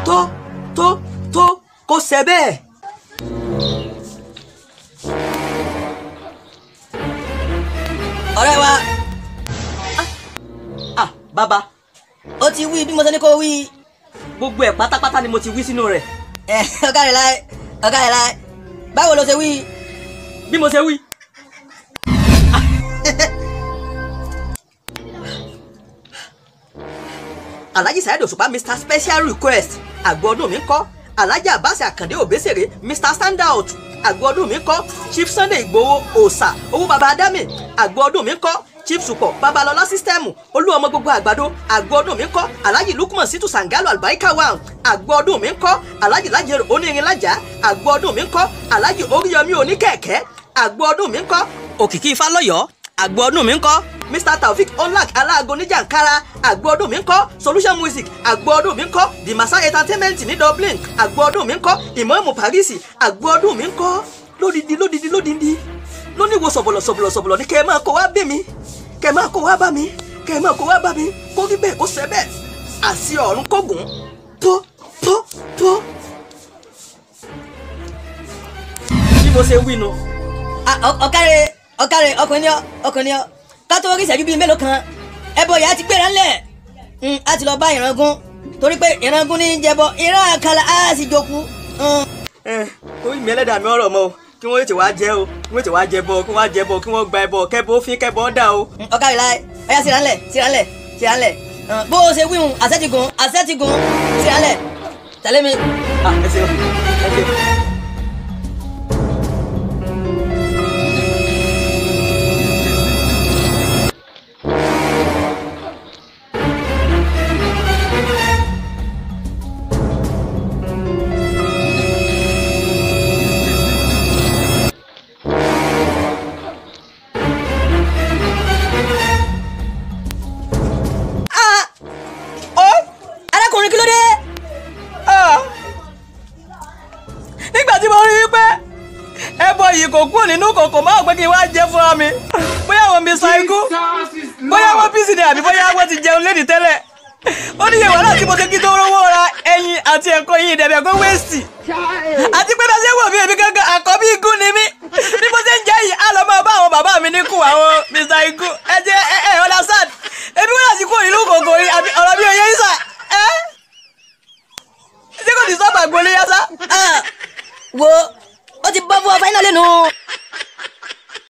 tó tó tó kó ṣe bẹ́ẹ̀. ọ̀rẹ́ wa ah bàbá ó ti wí bí mo ṣe ní kó wí gbogbo ẹ̀ pátápátá ni mo ti wí sínú rẹ̀ ẹ ọ̀gá rẹ̀ láì ọ̀gá rẹ̀ láì báwo ló ṣe wí. bí mo ṣe wí. alhaji saheed òṣùpá mr special request àgbo ọdún mi ń kọ́ alhaji abbas akande obesere mr standout àgbo ọdún mi ń kọ́ chief sunday igbowó òòsà owó baba adami àgbo ọdún mi ń kọ́ chief supọ babalọlá sísítẹ́ẹ̀mù olú ọmọ gbogbo àgbàdo àgbo ọdún mi ń kọ́ alhaji lukman situ sangalo albaika wa àgbo ọdún mi ń kọ́ alhaji lajero onírin lájà àgbo ọdún mi ń kọ́ alhaji oríyọmí oníkẹ̀kẹ́ àgbo ọdún mi ń kọ́ òkìkí ifálọ́yọ̀ àgbo ọdún mi ń kọ́ mr taofik onlak aláago níjàǹkára àgbo ọdún mi ń kọ́ solution music àgbo ọdún mi ń kọ́ the massa entertainment ní dublin àgbo ọdún mi ń kọ́ ìmọ̀ọ́mù paris àgbo ọdún mi ń kọ́ lódìdí lódìdí lódìdí lóníwo sọ̀bọ̀lọ̀ sọ̀bọ̀lọ̀ sọ̀bọ̀lọ̀ ní kẹ́ ẹ máa kó wá bẹ̀ mí kẹ́ ẹ máa kó wá bá mi kẹ́ ẹ máa kó wá bá mi kó rí bẹ́ẹ̀ kó ṣe bẹ́ẹ̀ àṣì ọ̀run kógùn tó tó tó. bí mo ṣe wí nu Ah, ọ- ọ̀kàrẹ̀ ọ̀kàrẹ̀ ọkùnrin ni ọ ọkùnrin ni ọ ká tó rí ìṣẹ́jú bíi mélòó kan ẹbọ ìyá ti gbéra ńlẹ̀ Mm, a ti lọ bá ìrangún torí pé ìrangún ní í jẹbọ ìran àkàlà á sì jókòó. Mm. ẹ orí mi ẹlẹ́dàá mi ọ̀rọ̀ mọ́ o kí wọ́n tètè wá jẹ́ o kí wọ́n tètè wá jẹ bọ́ kí wọ́n wá jẹ bọ́ kí wọ́n gba ẹbọ kẹ́bọ ó fi kẹ́bọ ó dà o. Mm, ọ̀kàrẹ̀ láì ọ̀yá síranlẹ̀ síranlẹ̀ síranlẹ̀ Mm, bó o ṣe wíhun àṣẹ́tìgùn àṣẹ́tìgùn síranlẹ̀ tẹ̀lé mi. ah ẹ ṣeun ẹ ṣeun. Ah! arákùnrin kí ló dé. Ah! nígbà tí mo rí i pé ẹbọ yìí kò kúrò nínú kòkò máa pé kí n wá jẹ fúnra mi bóyá wọn mi sa ikú bóyá wọn bí sídìí àbí bóyá wọn ti jẹun lédi tẹ́lẹ̀ ó ní ìyẹ̀wò náà tí mo ṣe kí tó rówó ra ẹyin àti ẹ̀kọ́ yìí dẹ̀bẹ̀ kó wéèsì àti pé bá ṣe wò mí èmi gángan àkọ́bí igun ni mí bí mo ṣe ń jẹ́ yìí á lọ máa bá àwọn bàbá mi níkù àwọn mr igun